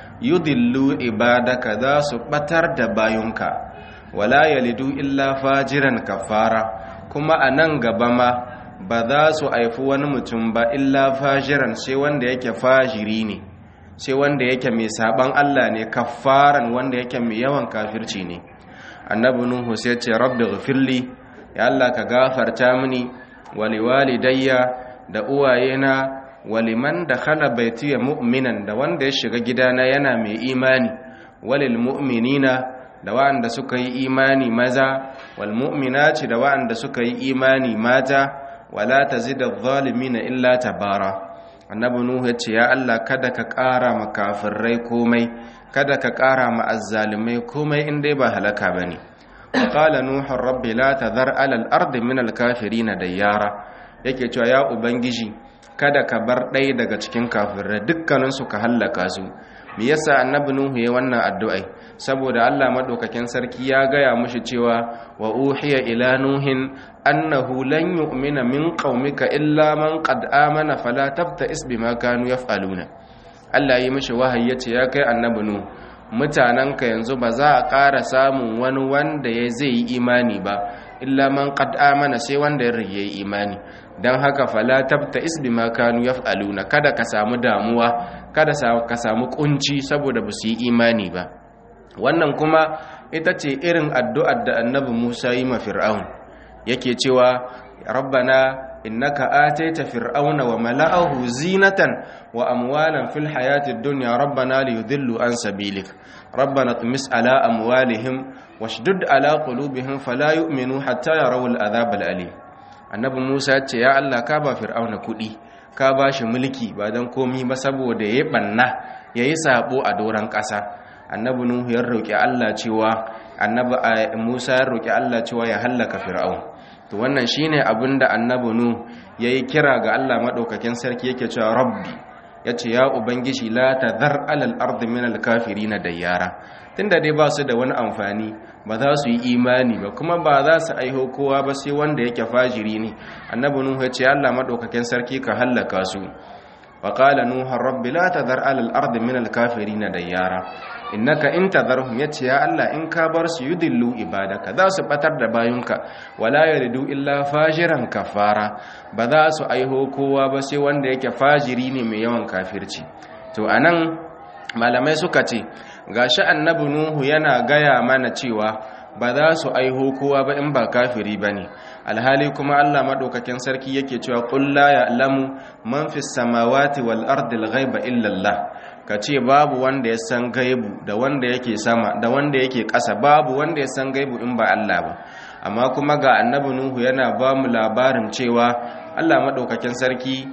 yudillu ibadaka za su batar da bayunka wala yalidu illa fajiran kafara kuma a nan gaba ma ba za su haifi wani mutum ba illa fajiran sai wanda yake fajiri ne sai wanda yake mai saban Allah ne kafaran wanda yake mai yawan kafirci ne annabi nuhu sai ce rabbi ghfirli ya Allah ka gafarta mini waliwalidayya da uwayena waliman dakhala baitiya mu'minan da wanda ya shiga gidana yana mai imani walil mu'minina da wa'anda suka yi imani maza wal mu'minati da wa'anda suka yi imani mata wala tazida adh-dhalimina illa tabara annabi nuhu ya ce ya Allah kada ka ƙara ma kafirai komai kada ka ƙara ma azzalimai komai in dai ba halaka bane qala nuhu rabbi la tadhar ala al-ardi min al-kafirin dayyara yake cewa ya ubangiji kada ka bar ɗaya daga cikin kafirai dukkanin su ka hallaka su me yasa annabi nuhu ya wannan addu'ai saboda Allah madaukakin sarki ya gaya mushi cewa wa uhiya ila nuhin annahu lan yu'mina min qaumika illa man qad amana fala tabta'is bima kanu yaf'aluna Allah yi mishi wahayi yace ya kai annabi nu mutananka yanzu ba za a ƙara samun wani wanda ya zai yi imani ba illa man qad amana sai wanda ya rige imani dan haka fala tabta'is bima kanu yaf'aluna kada ka samu damuwa kada ka samu kunci saboda ba su yi imani ba wannan kuma ita ce irin addu'ar da annabi Musa yi ma Fir'aun yake cewa rabbana innaka ataita fir'auna wa mala'ahu zinatan wa amwalan fil hayatid dunya rabbana liyudillu an sabilik rabbana tumis ala amwalihim washdud ala qulubihim fala yu'minu hatta yarawul adhab alim annabi Musa ce ya Allah ka ba fir'auna kudi ka ba shi mulki ba dan komi ba saboda yayi banna yayi sabo a doran kasa annabi nuhu ya roki Allah cewa annabi Musa ya roki Allah cewa ya hallaka fir'aun to wannan shine abinda annabi nu yayi kira ga Allah madaukakin sarki yake cewa rabbi yace ya ubangiji la tadhar alal ardi min al kafirin dayyara tunda dai ba su da wani amfani ba za su yi imani ba kuma ba za su aiho kowa ba sai wanda yake fajiri ne annabi nu yace Allah madaukakin sarki ka hallaka su وقال نوح رب لا تذر على الأرض من الكافرين ديارا إنك إن تذرهم يتي يا الله إن كابر سيدلوا إبادك ذا سبتر دباينك ولا يردوا إلا فاجرا كفارا بذا سأيهو كوا بسي وانده فاجرين من يوان كافرتي تو أنان malamai suka ce gashi annabi nuhu yana gaya mana cewa ba za su aiho kowa ba in ba kafiri ba ne alhali kuma allah maɗaukakin sarki yake cewa ƙulla ya lamu man fi samawati wal ardil ghaiba illallah ka ce babu wanda ya san gaibu da wanda yake sama da wanda yake ƙasa babu wanda ya san gaibu in ba allah ba amma kuma ga annabi nuhu yana ba mu labarin cewa allah maɗaukakin sarki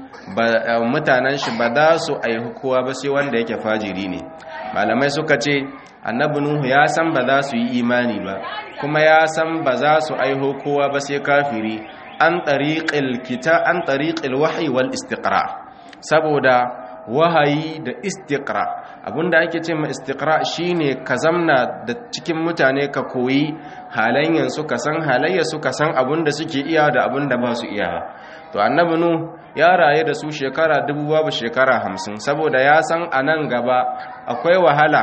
mutanen shi ba za su aihu kowa ba sai wanda yake fajiri ne malamai suka ce annabi nuhu ya san ba za su yi imani ba kuma ya san ba za su aiho kowa ba sai kafiri an tariqil kita an tariqil wahyi wal istiqra saboda wahayi da istiqra abinda ake ce ma istiqra shine ka zamna da cikin mutane ka koyi halayyan su ka san halayya su ka san abinda suke iya da abinda ba su iya to annabi nu ya raye da su shekara dubu babu shekara hamsin saboda ya san a nan gaba akwai wahala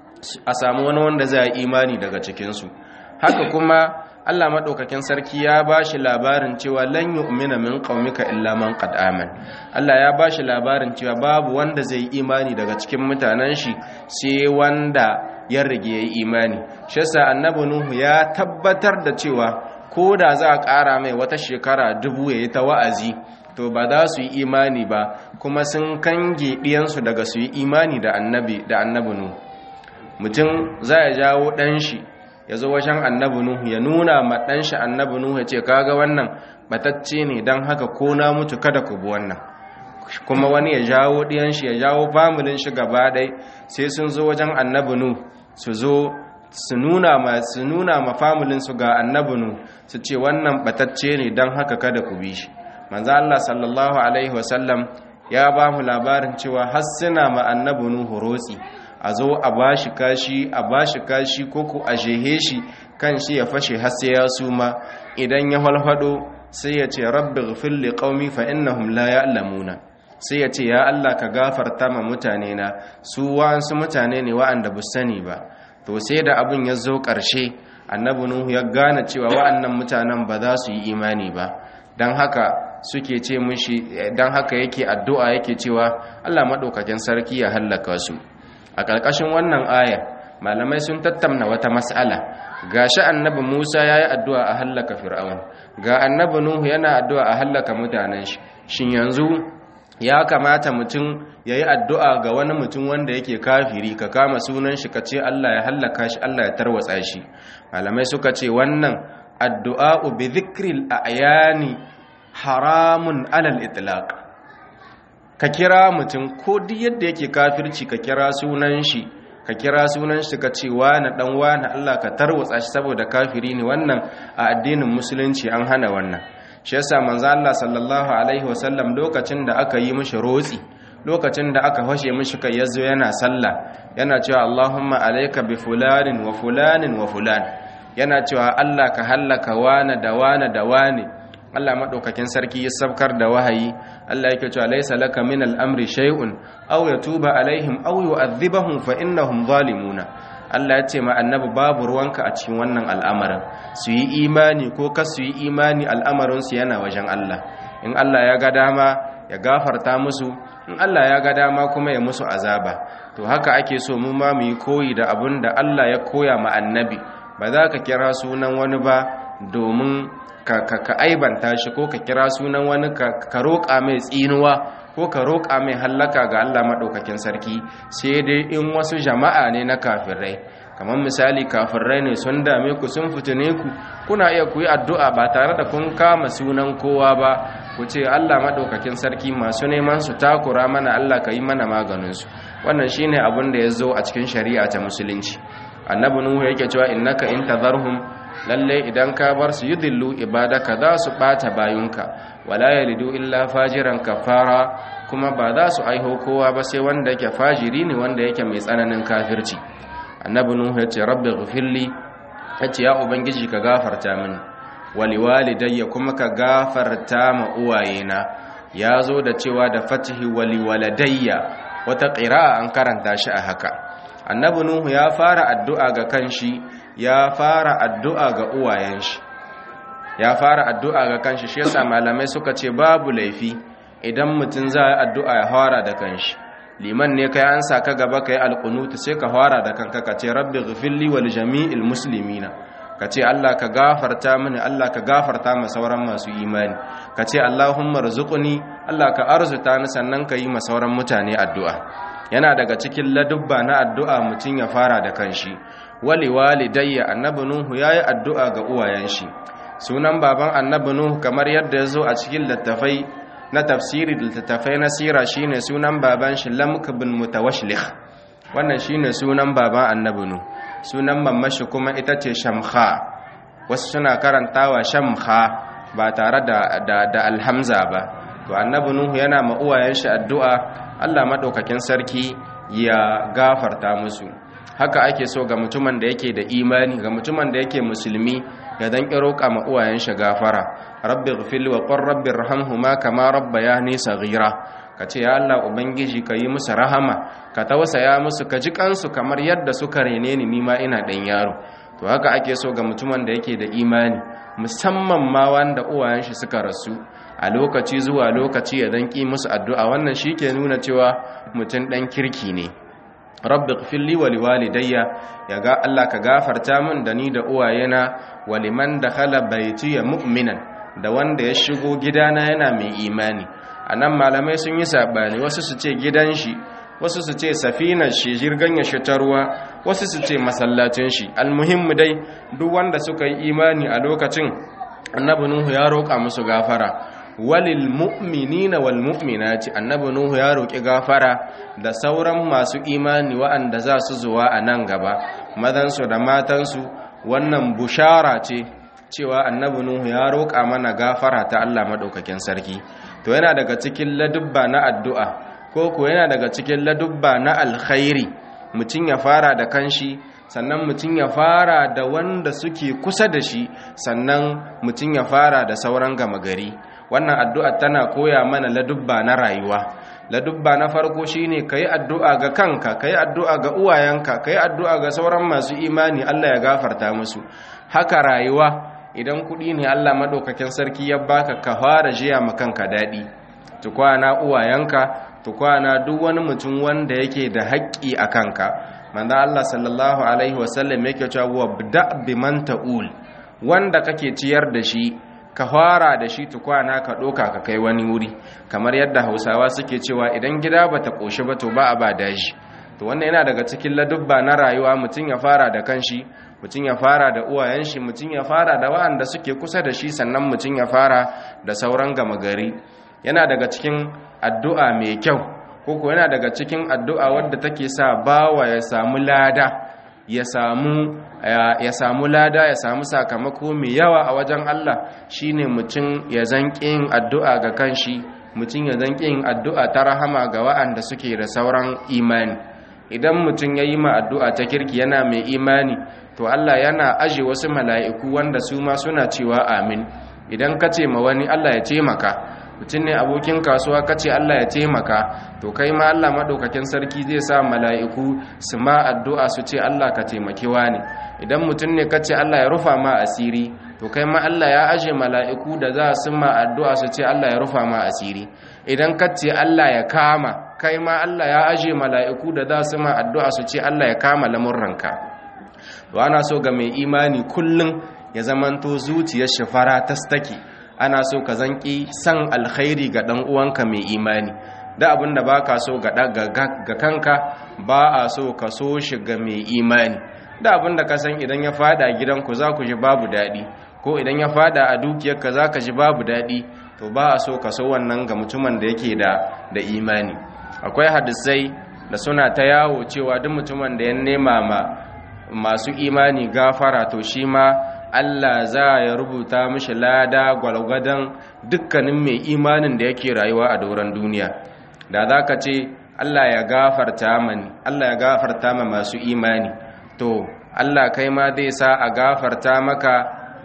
a samu wani wanda zai imani daga cikinsu haka kuma Allah maɗaukakin sarki ya ba shi labarin cewa lan yu'mina min qaumika illa man qad aman Allah ya ba shi labarin cewa babu wanda zai yi imani daga cikin mutanen shi sai wanda ya rige yayi imani shi yasa annabi nuhu ya tabbatar da cewa ko da za a ƙara mai wata shekara dubu yayi ta wa'azi to ba za su yi imani ba kuma sun kange ɗiyansu daga su yi imani da annabi da annabi nuhu mutum za ya jawo ɗan shi ya zo wajen annabi nuhu ya nuna ma ɗan shi annabi nuhu ya ce kaga wannan batacce ne don haka ko na mutu kada ku bi wannan kuma wani ya jawo ɗiyan shi ya jawo familin shi gaba ɗai sai sun zo wajen annabi nuhu su zo su nuna ma su nuna ma familin su ga annabi nuhu su ce wannan batacce ne don haka kada ku bi shi manzo Allah sallallahu alaihi wasallam ya ba mu labarin cewa har suna ma annabi nuhu rotsi a zo a bashi kashi a bashi kashi ko ku a jehe shi kan shi ya fashe har sai ya suma idan ya halfado sai ya ce rabbi ghfir li qaumi fa innahum la ya'lamuna sai ya ce ya Allah ka gafarta ma mutane na su wa'ansu mutane ne wa'anda bu sani ba to sai da abin ya zo ƙarshe annabi nuhu ya gane cewa wa'annan mutanen ba za su yi imani ba don haka suke ce mushi don haka yake addu'a yake cewa Allah maɗaukakin sarki ya hallaka su a ƙarƙashin wannan ayar malamai sun tattauna wata mas'ala gashi annabi Musa ya yi addu'a a hallaka fir'aun ga annabi Nuhu yana addu'a a hallaka mutanen shi shin yanzu ya kamata mutum ya yi addu'a ga wani mutum wanda yake kafiri ka kama sunan shi ka ce Allah ya hallaka shi Allah ya tarwatsa shi malamai suka ce wannan addu'a bi zikril ayani haramun alal itlaq ka kira mutum ko duk yadda yake kafirci ka kira sunan shi ka kira sunan shi ka ce wani dan wani Allah ka tarwatsa shi saboda kafiri ne wannan a addinin musulunci an hana wannan shi yasa manzo Allah sallallahu alaihi wasallam lokacin da aka yi mishi rotsi lokacin da aka fashe mishi kai yazo yana sallah yana cewa Allahumma alayka bi fulanin wa fulanin wa fulan yana cewa Allah ka hallaka wani da wani da wani Allah madaukakin sarki ya sabkar da wahayi Allah yake cewa laysa laka min al-amri shay'un aw yatuba alaihim aw yu'adhibahum fa innahum zalimuna Allah ya ce ma annabi babu ruwanka a cikin wannan al'amarin su yi imani ko ka su yi imani al'amarin su yana wajen Allah in Allah ya ga dama ya gafarta musu in Allah ya ga dama kuma ya musu azaba to haka ake so mu ma mu yi koyi da abin da Allah ya koya ma annabi ba za ka kira sunan wani ba domin ka ka aibanta shi ko ka kira sunan wani ka roƙa mai tsinuwa ko ka roƙa mai hallaka ga Allah maɗaukakin sarki sai dai in wasu jama'a ne na kafirai kamar misali kafirai ne sun dame ku sun fitine ku kuna iya ku yi addu'a ba tare da kun kama sunan kowa ba ku ce Allah maɗaukakin sarki masu neman su takura mana Allah ka yi mana maganinsu wannan shine abin da ya zo a cikin shari'a ta musulunci annabi nuhu yake cewa innaka in tadharhum lalle idan ka bar su yudillu ibadaka za su bata bayunka wala yalidu illa fajiran kafara kuma ba za su aiho kowa ba sai wanda yake fajiri ne wanda yake mai tsananin kafirci annabi nuhu ya ce rabbi ghfirli ya ce ya ubangiji ka gafarta mini wali walidayya kuma ka gafarta ma uwayena ya zo da cewa da fatihi wali waladayya wata ƙira'a an karanta shi a haka annabi nuhu ya fara addu'a ga kanshi ya fara addu'a ga uwayen shi ya fara addu'a ga kanshi shi yasa malamai suka ce babu laifi idan mutum za a addu'a ya fara da kanshi liman ne kai an sa ka gaba kai alqunutu sai ka fara da kanka ka ce rabbi ghfirli wal jami'il muslimina ka ce Allah ka gafarta mini Allah ka gafarta ma sauran masu imani ka ce Allahumma rzuqni Allah ka arzuta ni sannan ka yi ma sauran mutane addu'a yana daga cikin ladubba na addu'a mutum ya fara da kanshi wali walidayya annabi nuhu yayi addu'a ga uwayen shi sunan baban annabi nuhu kamar yadda ya zo a cikin littafai na tafsiri littattafai na sira shine sunan baban shi lamk bin mutawashlih wannan shine sunan baban annabi nuhu sunan mamashi kuma ita ce shamha wasu suna karantawa shamha ba tare da da, da alhamza ba to annabi nuhu yana ma uwayen shi addu'a Allah madaukakin sarki ya gafarta musu haka ake so ga mutumin da yake da imani ga mutumin da yake musulmi ya dan kiro kama uwayen shi gafara rabbi ighfirli wa qur rabbi irhamhuma kama rabbayani saghira kace ya Allah ubangiji ka yi musu rahama ka tausaya musu ka ji kansu kamar yadda suka rene ni nima ina dan yaro to haka ake so ga mutumin da yake da imani musamman ma wanda uwayen shi suka rasu a lokaci zuwa lokaci ya dan ki musu addu'a wannan shike nuna cewa mutum dan kirki ne rabbi ighfirli wa liwalidayya ya ga Allah ka gafarta min da ni da uwayena wa liman dakhala baiti mu'minan da wanda ya shigo gidana yana mai imani anan malamai sun yi sabani wasu su ce gidan shi wasu su ce safinar shi jirgan ya shi ta ruwa wasu su ce masallacin shi almuhimmu dai duk wanda suka yi imani a lokacin annabi nuhu ya roƙa musu gafara walil mu'minina wal mu'minati annabi nuhu ya roki gafara da sauran masu imani waɗanda za su zuwa a nan gaba madansu da matansu wannan bushara ce cewa annabi nuhu ya roƙa mana gafara ta Allah madaukakin sarki to yana daga cikin ladubba na addu'a ko ko yana daga cikin ladubba na alkhairi mutum ya fara da kanshi sannan mutum ya fara da wanda suke kusa da shi sannan mutum ya fara da sauran gama gari wannan addu'a tana koya mana ladubba na rayuwa ladubba na farko shine kai addu'a ga kanka kai addu'a ga uwayenka kai addu'a ga sauran masu imani Allah ya gafarta musu haka rayuwa idan kuɗi ne Allah madaukakin sarki ya baka ka fara jiya ma kanka daɗi tukwana uwayenka tukwana duk wani mutum wanda yake da haƙƙi a kanka manzo Allah sallallahu alaihi wasallam yake cewa wabda biman ta'ul wanda kake ciyar da shi ka fara da shi tukwana ka ɗoka ka kai wani wuri kamar yadda hausawa suke cewa idan gida ba ta ƙoshi ba to ba a ba daji to wannan yana daga cikin ladubba na rayuwa mutum ya fara da kanshi mutum ya fara da uwayen shi mutum ya fara da wa'anda suke kusa da shi sannan mutum ya fara da sauran gama gari yana daga cikin addu'a mai kyau koko yana daga cikin addu'a wadda take sa bawa ya samu lada ya samu ya samu lada ya samu sakamako mai yawa a wajen Allah shine mutum ya zanki yin addu'a ga kanshi mutum ya zanki yin addu'a ta rahama ga wa'anda suke da sauran imani idan mutum ya yi ma addu'a ta kirki yana mai imani to Allah yana aje wasu mala'iku wanda su ma suna cewa amin idan ka ce ma wani Allah ya taimaka mutum ne abokin kasuwa ka ce Allah ya taimaka to kai ma Allah maɗaukakin sarki zai sa mala'iku su ma addu'a su ce Allah ka taimaki ne. idan mutum ne ka ce Allah ya rufa ma asiri to kai ma Allah ya aje mala'iku da za su ma addu'a su ce Allah ya rufa ma asiri idan ka ce Allah ya kama kai ma Allah ya aje mala'iku da za su ma addu'a su ce Allah ya kama lamurranka to ana so ga mai imani kullum ya zamanto zuciyar shafara ta staki ana so ka zanki san alkhairi ga dan uwanka mai imani da abin da baka so ga ga kanka ba a so ka so shi ga mai imani da abin da ka san idan ya fada gidanku za ku ji babu daɗi ko idan ya fada a dukiyarka za ka ji babu daɗi to ba a so ka so wannan ga mutumin da yake da da imani akwai hadisai da suna ta yawo cewa duk mutumin da ya nema ma masu imani gafara to shi ma Allah za ya rubuta mishi lada gwalgwadon dukkanin mai imanin da yake rayuwa a doron duniya da za ka ce Allah ya gafarta mani Allah ya gafarta ma masu imani to Allah kai ma zai sa a gafarta maka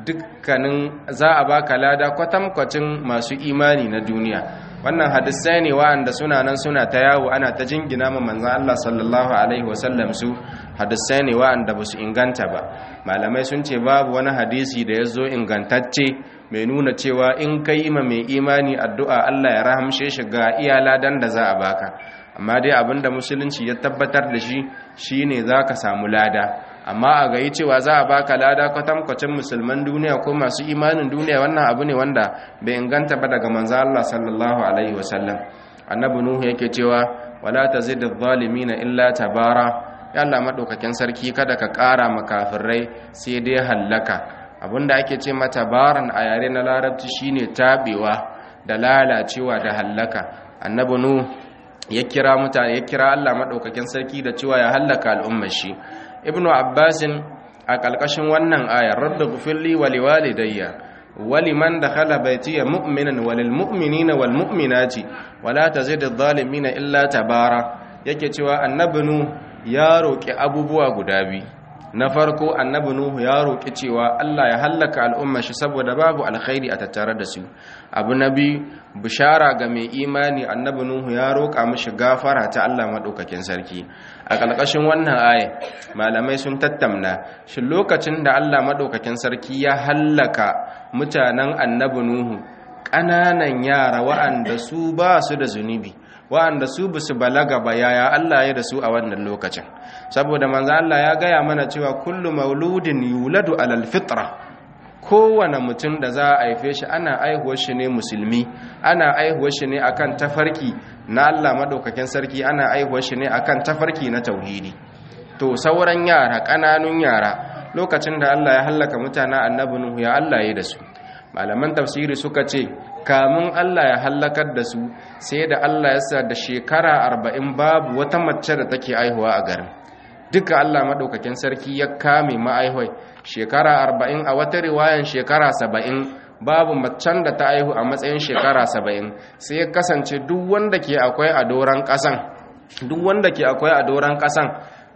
dukkanin za a baka lada kwatankwacin masu imani na duniya wannan hadisai ne wa'anda suna nan suna ta yawo ana ta jingina ma manzan Allah sallallahu alaihi wasallam su hadisai ne wa'anda ba su inganta ba malamai sun ce babu wani hadisi da ya zo ingantacce mai nuna cewa in ka yi ma mai imani addu'a Allah ya rahamshe shi ga iya ladan da za a baka amma dai abinda musulunci ya tabbatar da shi shine za ka samu lada amma a gayi cewa za a baka lada kwatankwacin musulman duniya ko masu imanin duniya wannan abu ne wanda bai inganta ba daga manzo Allah sallallahu alaihi wasallam annabi nuhu yake cewa wala tazid adh-dhalimin illa tabara ya Allah madaukakin sarki kada ka ƙara makafirai sai dai hallaka abinda ake ce mata baran a yare na larabci shine tabewa da lalacewa da hallaka annabi nuhu ya kira mutane ya kira Allah madaukakin sarki da cewa ya hallaka al'ummar shi ibnu abbasin a ƙalƙashin wannan ayar rabbi gufirli wa liwalidayya waliman dakhala baytiya mu'minan walil mu'minina wal mu'minati wala tazid adh-dhalimina illa tabara yake cewa annabi nu ya roki abubuwa guda biyu na farko annabi nuhu ya roki cewa Allah ya hallaka al'ummar shi saboda babu alkhairi a tattare da su abu na biyu bishara ga mai imani annabi nuhu ya roka mishi gafara ta Allah madaukakin sarki a ƙarƙashin wannan aya malamai sun tattamna shi lokacin da Allah madaukakin sarki ya hallaka mutanen annabi nuhu ƙananan yara wa'anda su ba su da zunubi wa'anda su ba su balaga ba yaya Allah ya da su a wannan lokacin saboda manzo Allah ya gaya mana cewa kullu mauludin yuladu alal fitra kowane mutum da za a haife shi ana aihuwar shi ne musulmi ana aihuwar shi ne akan tafarki na Allah madaukakin sarki ana aihuwar shi ne akan tafarki na tauhidi to sauran yara ƙananun yara lokacin da Allah ya hallaka mutanen annabi Nuhu ya Allah ya da su malaman tafsiri suka ce kamun Allah ya hallakar da su sai da Allah ya sa da shekara arba'in babu wata mace da take aihuwa a garin duka Allah maɗaukakin sarki ya kame ma'aihwai shekara arba'in a wata riwayan shekara saba'in babu macen da ta aihu a matsayin shekara saba'in sai ya kasance duk wanda ke akwai a doron ƙasan duk wanda ke akwai a doron ƙasan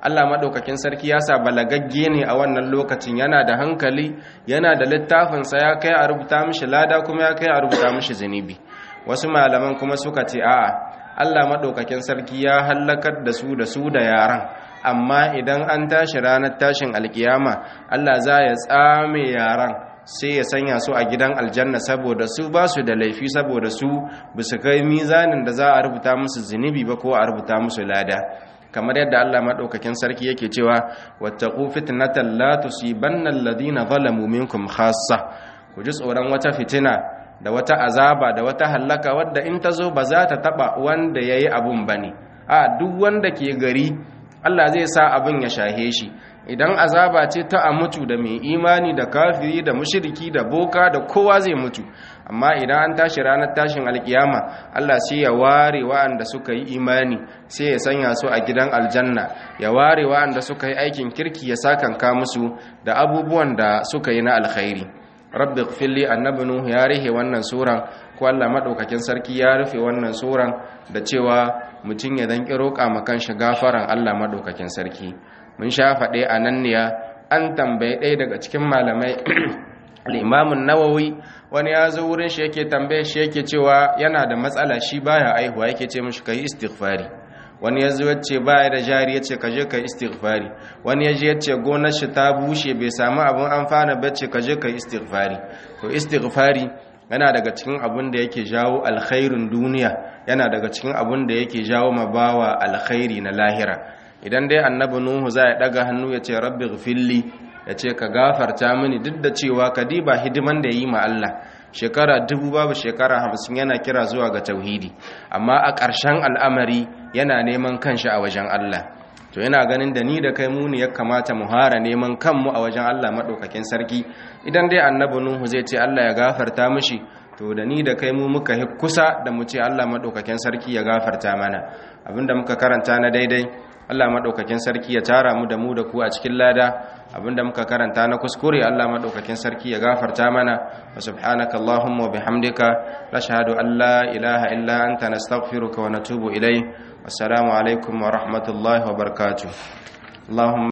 Allah maɗaukakin sarki ya sa balagagge ne a wannan lokacin yana da hankali yana da littafinsa ya kai a rubuta mishi lada kuma ya kai a rubuta mishi zunubi wasu malaman kuma suka ce a'a Allah maɗaukakin sarki ya hallakar da su da su da yaran amma idan an tashi ranar tashin alkiyama Allah za ya tsame yaran sai ya sanya su a gidan aljanna saboda su ba su da laifi saboda su ba su kai mizanin da za a rubuta musu zunubi ba ko a rubuta musu lada kamar yadda Allah madaukakin sarki yake cewa wattaqu fitnatan la tusibanna alladhina zalamu minkum khassa ku ji tsoron wata fitina da wata azaba da wata hallaka wadda in ta zo ba za ta taba wanda yayi abun bane a duk wanda ke gari Allah zai sa abin ya shahe shi idan azaba ce ta a mutu da mai imani da kafiri da mushriki da boka da kowa zai mutu amma idan an tashi ranar tashin alkiyama Allah sai ya ware wa'anda suka yi imani sai ya sanya su a gidan aljanna ya ware wa'anda suka yi aikin kirki ya sakanka musu da abubuwan da suka yi na alkhairi rabbi ighfirli annabi nuhu ya rihe wannan suran ko Allah madaukakin sarki ya rufe wannan suran da cewa mutum ya dan roƙa makan shi gafaran Allah madaukakin sarki mun sha faɗe a nan ne an tambaye ɗaya daga cikin malamai al'imamun nawawi wani ya zo wurin shi yake tambaye shi yake cewa yana da matsala shi baya aihuwa yake ce mashi kai istighfari wani ya zo yace baya da jari yace ka je kai istighfari wani ya je yace gonar shi ta bushe bai samu abin amfana ba ce ka je kai istighfari to istighfari yana daga cikin abin da yake jawo alkhairin duniya yana daga cikin abin da yake jawo mabawa alkhairi na lahira idan dai annabi nuhu za ya daga hannu ya ce rabbi ghfirli ya ce ka gafarta mini duk da cewa ka diba hidiman da yi ma Allah shekara dubu babu shekara hamsin yana kira zuwa ga tauhidi amma a ƙarshen al'amari yana neman kanshi a wajen Allah to yana ganin da ni da kai muni ya kamata mu hara neman kanmu a wajen Allah maɗaukakin sarki idan dai annabi nuhu zai ce Allah ya gafarta mishi to da ni da kai mu muka kusa da mu ce Allah maɗaukakin sarki ya gafarta mana abinda muka karanta na daidai Allah maɗaukakin sarki ya tara mu da mu da ku a cikin lada abinda muka karanta na kuskure Allah maɗaukakin sarki ya gafarta mana wa subhanaka Allahumma wa bihamdika nashhadu an la ilaha illa anta nastaghfiruka wa natubu ilayk wassalamu alaikum wa rahmatullahi wa barakatuh Allahumma